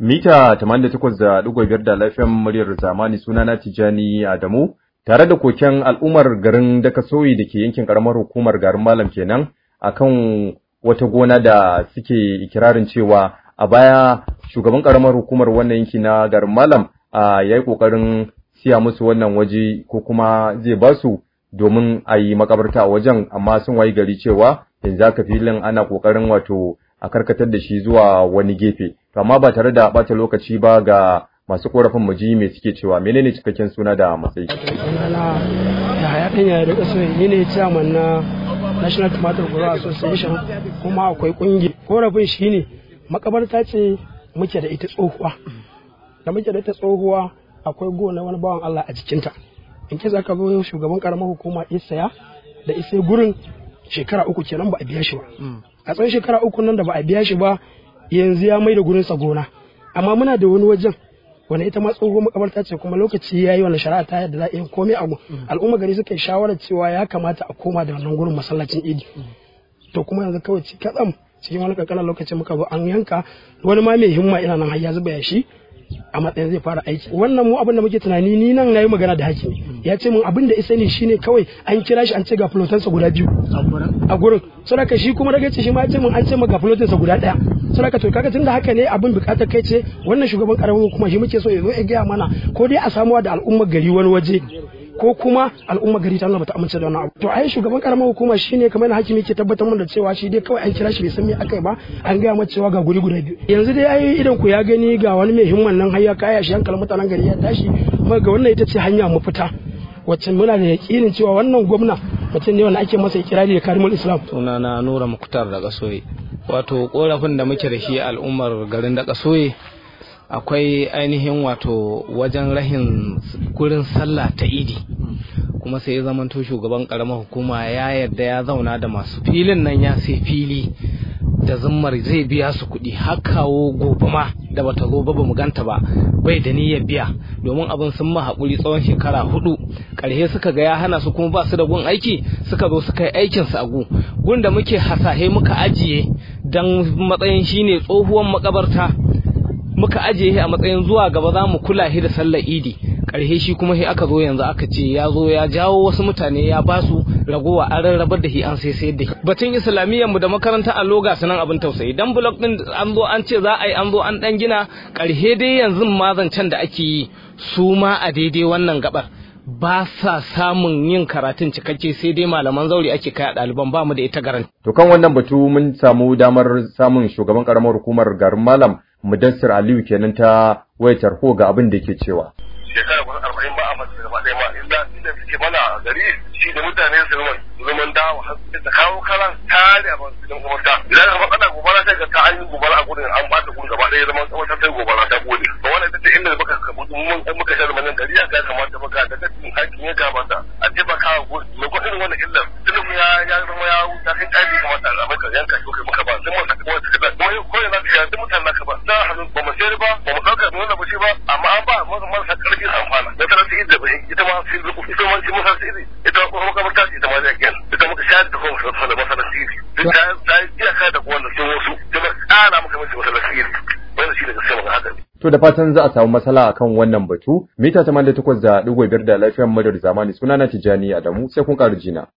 Mita 88.5 da lafiyan muryar zamani sunana Tijani Adamu tare da koken al'ummar garin Dakasoyi da ke yankin karamar hukumar garin Malam kenan akan wata gona da suke ikirarin cewa a baya shugaban karamar hukumar wannan yanki na garin Malam ya yi kokarin siya musu wannan waje ko kuma zai ba su domin a yi makabarta a wajen amma sun wayi gari cewa yanzu aka filin ana kokarin wato a karkatar da shi zuwa wani gefe to amma ba tare da bata lokaci ba ga masu korafin muji mai suke cewa menene cikakken suna da matsayi sunana da haya ɗan yaya da ƙasa ni ne chairman na national tomato grower association kuma akwai ƙungi korafin shi ne makabarta ce muke da ita tsohuwa da muke da ita tsohuwa akwai gona wani bawan Allah a jikinta in kisa ka zo shugaban karamar hukuma isaya da isai gurin shekara uku kenan ba a biya shi ba a tsawon shekara uku nan da ba a biya shi ba yanzu ya mai da gurin sa gona amma muna da wani wajen wani ita ma tsohuwar makabarta ce kuma lokaci ya yi wani shari'a ta yadda za a yi komai abu al'umma gari suka yi shawarar cewa ya kamata a koma da wannan gurin masallacin idi to kuma yanzu kawai ci kaɗan cikin wani kankanin lokaci muka zo an yanka wani ma mai himma ina nan har ya zuba ya shi a matsayin zai fara aiki wannan mu abin da muke tunani ni nan nayi magana da hakimi ya ce mun abin da isa ne shine kawai an kira shi an ce ga flotansa guda biyu a gurin saboda shi kuma daga ce shi ma ya ce mun an ce ma ga flotansa guda daya saboda to kaga tunda haka ne abin bukatar kai ce wannan shugaban karamin kuma shi muke so ya zo ya gaya mana ko dai a samuwa da al'ummar gari wani waje ko kuma al'umma gari ta bata amince da wannan abu to ai shugaban karamar hukuma shine kamar na hakimi ke tabbatar mun da cewa shi dai kawai an kira shi bai san me akai ba an gaya mata cewa ga guri guda biyu yanzu dai ai idan ku ya gani ga wani mai himman nan har ya kaya shi hankalin mutanen gari ya tashi kuma ga wannan ita ce hanya mafita wacce muna da yakinin cewa wannan gwamna mutum ne wanda ake masa ikirari da karimul islam sunana nura muktar da kasoye wato korafin da muke da shi al'ummar garin da kasoye akwai ainihin wato wajen rahin gurin sallah ta idi kuma sai ya zamanto shugaban karamar hukuma ya yarda ya zauna da masu filin nan ya sai fili da zummar zai biya su kuɗi har kawo gobe ma da bata zo ba mu ganta ba bai da niyyar biya domin abin sun ma haƙuri tsawon shekara hudu ƙarshe suka ga ya hana su kuma ba su da gun aiki suka zo suka yi aikin su a gu gun da muke hasahe muka ajiye dan matsayin shine tsohuwar makabarta muka ajiye shi a matsayin zuwa gaba za mu kula shi da sallar idi ƙarshe shi kuma shi aka zo yanzu aka ce ya zo ya jawo wasu mutane ya ba su ragowa an rarrabar da shi an sai sayar da shi batun islamiyyar mu da makaranta a loga sunan abin tausayi dan blok din an zo an ce za a yi an zo an dan gina ƙarshe dai yanzu ma zancen da ake yi su ma a daidai wannan gabar ba sa samun yin karatun cikakke sai dai malaman zauri ake kai a ɗaliban ba mu da ita garanti. To kan wannan batu mun samu damar samun shugaban karamar hukumar garin Malam Mudassir Aliyu kenan ta wayar tarho ga abin da ke cewa. Shekara kusan arba'in ba a masu gaba ɗaya ma inda inda suke mana gari shi da mutane su zaman zaman dawo da kawo karan tare a masu gidan gwamnati. Idan ka faɗa gobara sai ka ta an yi gobara a gudun an ɓata gudun gaba ɗaya zaman tsawon ta gobara ta gode. To wannan ita ce inda muka mun muka sha zamanin gari ya kamata muka da kacin hakin ya gabata a taimaka wa gudu. Mai kwaɗin wannan illar tunan ya ya zama ya wuta kai tsari kamata a maka yanka shi kai muka ba sai mun saka wata kaza. Kuma ko yana da yanzu mutane naka ba. Na hannun ba mu sayar ba ba mu ɗauka da wannan ba shi ba amma an ba mu marasa ƙarfi amfana. Da tara su idda ba ita ma sai zuku ita ma sai musa sai ita ma kuma makabarta ita ma zai kyan. Ita muka shayar da kuma sa da masana siri. Ta ta iyaka da wannan sun wasu. Ta ba ƙara maka mace masana siri. Wannan shi ne gaskiya magana haka ne. To da fatan za a samu matsala akan wannan batu, mita 88 da ɗigo biyar da lafiyar madar zamani sunana Tijjani Adamu sai kun ƙara jina.